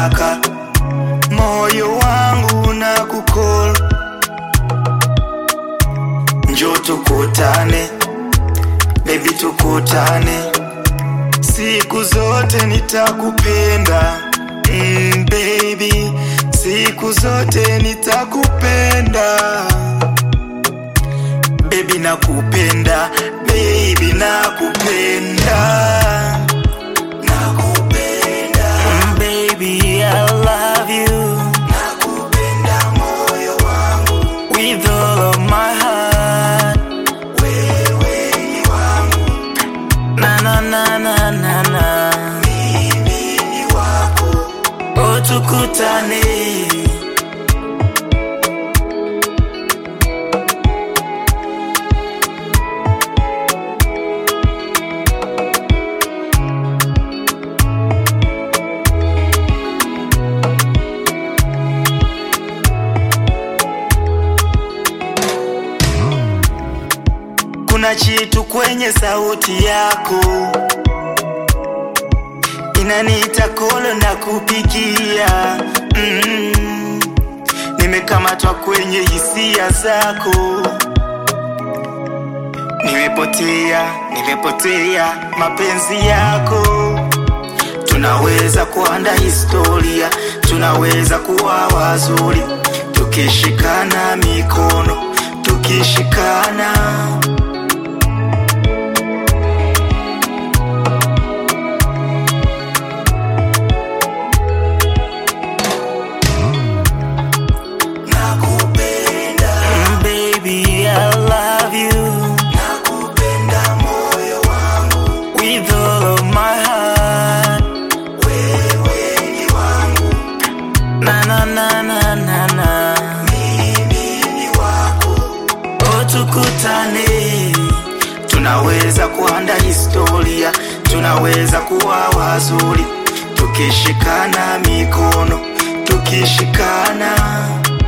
kutaka moyo wangu na kukol njo tukutane bebi tukutane siku zote nitakupenda mm, baby siku zote nitakupenda baby nakupenda baby nakupenda nakupenda mm, baby I love you nakupenda moyo wangu with all of my heart wewe ni wangu na na na na na na mimi ni wako o tukutane kuna chitu kwenye sauti yako inaniita kolo na kupigia mm. nimekamatwa kwenye hisia zako nimepotea nimepotea mapenzi yako tunaweza kuanda historia tunaweza kuwa wazuri tukishikana mikono tukishikana nakupenda mm, baby I love you nakupenda moyo wangu with all of my heart wewe ni wangu na na na na na na mimi ni wako o tukutane tunaweza kuanda historia tunaweza kuwa wazuri tukishikana mikono tukishikana